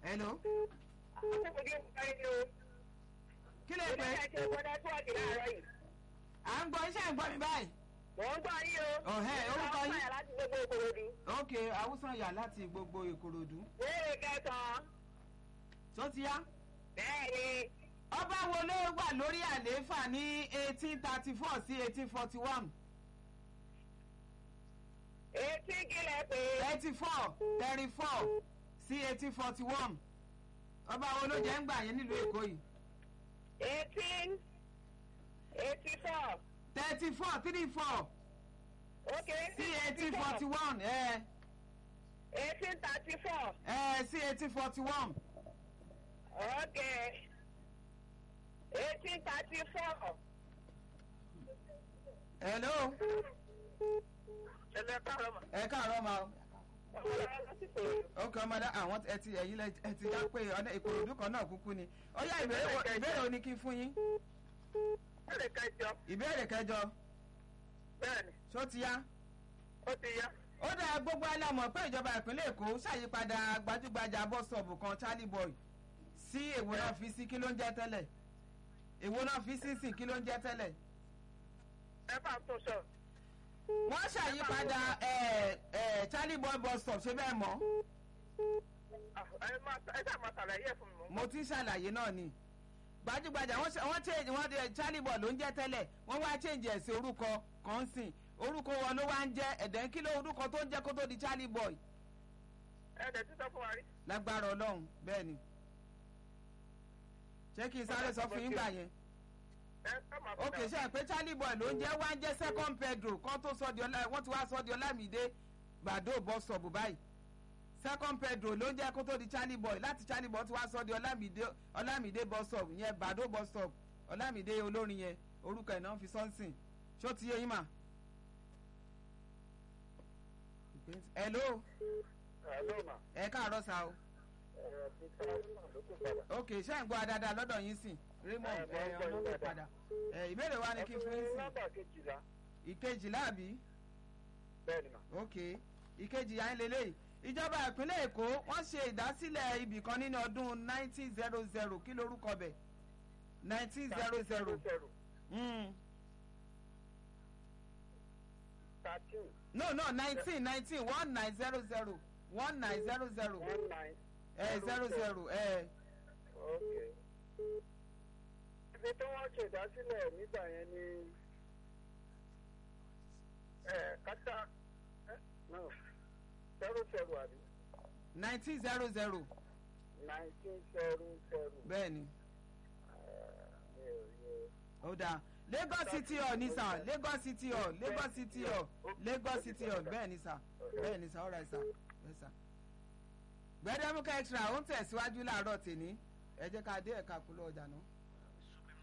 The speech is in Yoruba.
hello kí lè pè é à ń gbọ́ iṣẹ́ ìgbọ́ mi báyìí Mò ń gbọ́ yín o. Ọ̀hẹ́, orúkọ yín? Ọ̀hẹ́ láti gbogbo Ìkòròdú. ok awúsàn yà láti gbogbo ìkòròdú Béèrè kẹsàn-án. tó ti yá Bẹ́ẹ̀ni. ọba wo ló wà lórí àlééfà ní eighteen thirty four sí eighteen forty one Etí kílẹ̀ pé. eighty four thirty four sí eighteen forty one ọba wo ló jẹ́ ń gbà yẹn nílùú èkó yìí Eighteen. Eighty four. thirty four three four Okay. sí eighteen forty one ẹ Eighteen thirty four. ẹ sí eighteen forty one Okay. Eighteen thirty four. hello Ẹ̀lẹ́ káàárọ̀ mà. ẹ káàárọ̀ ma o. Ọ̀rọ̀ láti Ìkòròdú. ok ọmọdé àwọn ẹ ti ẹ̀yin lẹ ẹ ti dá pé ọdẹ ìkòròdú kan náà kúkú ni ó yá ìbéèrè wo- ìbéèrè wo ni kí n fún yín Béèrè kẹjọ. ìbéèrè kẹjọ Bẹ́ẹ̀ni. ṣó ti yá Ó ti yá. ó dá gbogbo alámọ̀ pé ìjọba ìpínlẹ̀ èkó ṣàyípadà gbajúgbajà bọ́sọ̀bù kan charlie boy sí èwo náà fi sí kí ló ń jẹ́ tẹ́lẹ̀ èwo náà fi sí sìn kí ló ń jẹ́ tẹ́lẹ̀ Ẹ bá tó sọ. wọ́n ṣàyípadà ẹ̀ ẹ̀ charlie boy bus stop ṣé bẹ́ẹ̀ mọ́ Ẹ máa ẹ dá máa ṣàlàyé ẹ̀ fún mi mọ́. mo ti ń ṣàlàyé náà ni gbajúgbajà wọ́n ṣe- wọ́n change wọ́n de charlie boy ló ń jẹ́ tẹ́lẹ̀ wọ́n wá change ẹ̀ sí orúkọ kan sìn orúkọ wọn ló wá ń jẹ́ ẹ̀dẹ̀ kí ló orúkọ tó ń jẹ́ kó tó di charlie boy Ẹ dẹ̀ títọ́ fún wa rí. lágbára ọlọ́run bẹ́ẹ̀ ni ṣé kí n sáré sọ fún yín gbà yẹn Ẹ ká máa ok ṣe é pé charlie boy ló ń jẹ́ wá ń jẹ́ second pedro kan tó sọ di ọlá wọ́n ti wá sọ di ọlámídé gbàdó bus stop báyìí second pedro ló ń jẹ́ kó tó di charlie boy láti charlie boy ti wá sọ di ọlámídé ọlámídé bus stop yẹn gbàdó bus stop ọlámídé olórin yẹn orúkọ ẹ̀ náà fi sọ́nsìn ṣó ti yé yín mà. hello Hello ma. ẹ káàárọ̀ sa o Ẹ ti sọ ọ́ lókè padà. ok ṣé ń gbọ́ adáadáa lọ́dọ̀ yín sìn raymond Ẹ, mo ń ẹ gbọ́ yín ọlọ́dọ̀ dáadáa. padà ẹ ìbéèrè wa ni kí n fún yín sìn Nọ́mbà kejìlá. ìkejìlá àbí Bẹ́ẹ̀ni ma. ok ìkejì yà ń lélẹ̀ ìjọba ìpínlẹ̀ èkó wọ́n ṣe ìdásílẹ̀ ibì kan nínú ọdún nineteen zero zero kí lorúkọ bẹ̀ nineteen zero zero Thirteen. no no nineteen nineteen one nine zero zero one nine zero zero One nine. ẹ zero zero ẹ Okay. Ibi tí wọ́n ṣe ìdásílẹ̀ nígbà yẹn ni ẹ̀ kátà no zero zero àbí nineteen zero zero nineteen zero zero. bẹ́ẹ̀ ni Mi ò yẹ. ó dáa lagos city hall ní sà lagos city hall lagos city hall lagos city hall bẹ́ẹ̀ ni sà bẹ́ẹ̀ ni sà ọ̀rẹ́ sà bẹ́ẹ̀ sà. gbẹdẹmukẹ extra ó ń tẹ̀síwájú láàárọ̀ tèmi ẹ jẹ́ ká dé ẹ̀ka kúlọ̀ ọjà náà.